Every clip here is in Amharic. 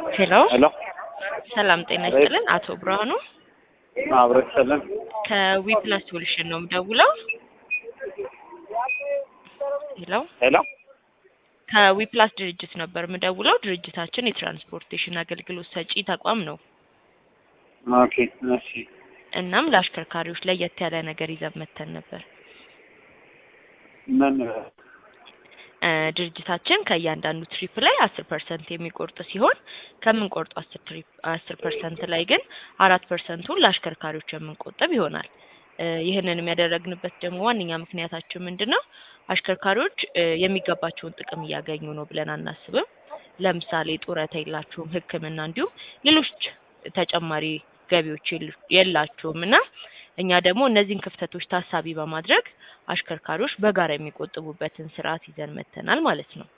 ሄሎ ሄሎ ሰላም ጤና ይስጥልን። አቶ ብርሃኑ አብረች ሰለን ከዊፕላስ ሶሉሽን ነው የምደውለው። ሄሎ ሄሎ ከዊፕላስ ድርጅት ነበር የምደውለው። ድርጅታችን የትራንስፖርቴሽን አገልግሎት ሰጪ ተቋም ነው። ኦኬ እሺ እናም ለአሽከርካሪዎች ለየት ያለ ነገር ይዘን መተን ነበር። ምን እ ድርጅታችን ከእያንዳንዱ ትሪፕ ላይ አስር ፐርሰንት የሚቆርጥ ሲሆን ከምንቆርጡ አስር ትሪፕ አስር ፐርሰንት ላይ ግን አራት ፐርሰንቱን ለአሽከርካሪዎች የምንቆጥብ ይሆናል። እ ይህንንም ያደረግንበት ደግሞ ዋነኛ ምክንያታችን ምንድን ነው? አሽከርካሪዎች እ የሚገባቸውን ጥቅም እያገኙ ነው ብለን አናስብም። ለምሳሌ ጡረታ የላችሁም፣ ሕክምና እንዲሁም ሌሎች ተጨማሪ ገቢዎች የሉ- የላችሁም እና እኛ ደግሞ እነዚህን ክፍተቶች ታሳቢ በማድረግ አሽከርካሪዎች በጋራ የሚቆጥቡበትን ስርዓት ይዘን መተናል ማለት ነው።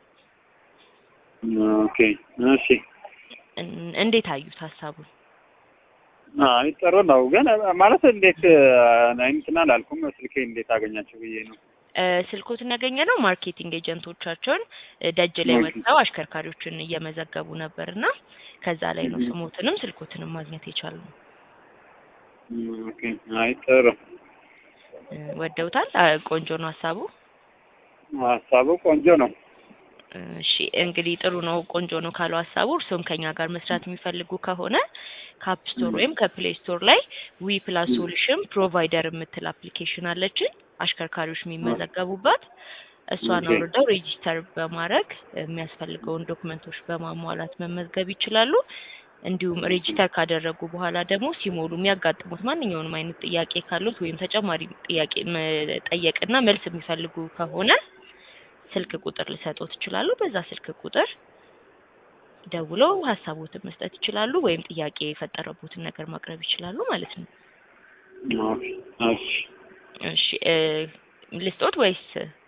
ኦኬ እሺ እን- እንዴት አዩት ሀሳቡን? አይ ጥሩ ነው ግን ማለት እንዴት እንትን አላልኩም ስልኬ እንዴት አገኛችሁ ብዬ ነው እ ስልኮትን ያገኘ ነው ማርኬቲንግ ኤጀንቶቻቸውን እ ደጅ ላይ ኦኬ። ወጥተው አሽከርካሪዎችን እየመዘገቡ ነበር እና ከዛ ላይ ነው እህ። ስሞትንም ስልኮትንም ማግኘት የቻልነው። ኦኬ አይ ጥሩ እ ወደውታል? አ ቆንጆ ነው ሀሳቡ። ሀሳቡ ቆንጆ ነው እሺ እንግዲህ ጥሩ ነው ቆንጆ ነው ካለው ሀሳቡ እርስዎም ከኛ ጋር መስራት የሚፈልጉ ከሆነ ከአፕ ስቶር ወይም ከፕሌይ ስቶር ላይ ዊ ፕላስ ሶሉሽን ፕሮቫይደር የምትል አፕሊኬሽን አለችን አሽከርካሪዎች የሚመዘገቡባት እሷን ኦኬ። አውርደው ሬጂስተር በማድረግ የሚያስፈልገውን ዶክመንቶች በማሟላት መመዝገብ ይችላሉ። እንዲሁም ሬጂስተር ካደረጉ በኋላ ደግሞ ሲሞሉ የሚያጋጥሙት ማንኛውንም አይነት ጥያቄ ካሉት ወይም ተጨማሪ ጥያቄ መጠየቅና መልስ የሚፈልጉ ከሆነ ስልክ ቁጥር ልሰጦት ይችላሉ። በዛ ስልክ ቁጥር ደውለው ሀሳቦትን መስጠት ይችላሉ፣ ወይም ጥያቄ የፈጠረቦትን ነገር ማቅረብ ይችላሉ ማለት ነው። ኦኬ እሺ እሺ እ ልስጦት ወይስ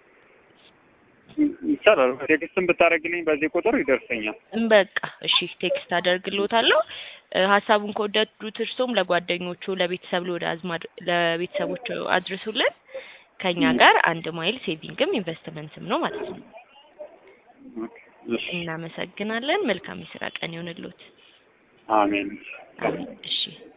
ይቻላል ቴክስትን ብታደርግልኝ በዚህ ቁጥር ይደርሰኛል በቃ እሺ ቴክስት አደርግልዎታለሁ። እ ሀሳቡን ከወደዱት እርሶም ለጓደኞቹ፣ ለቤተሰብ፣ ለወደ አዝማድ ለቤተሰቦቹ አድርሱልን። ከኛ ጋር አንድ ማይል ሴቪንግም ኢንቨስትመንትም ነው ማለት ነው። ኦኬ እሺ እናመሰግናለን። መልካም የስራ ቀን ይሆንልዎት። አሜን አሜን። እሺ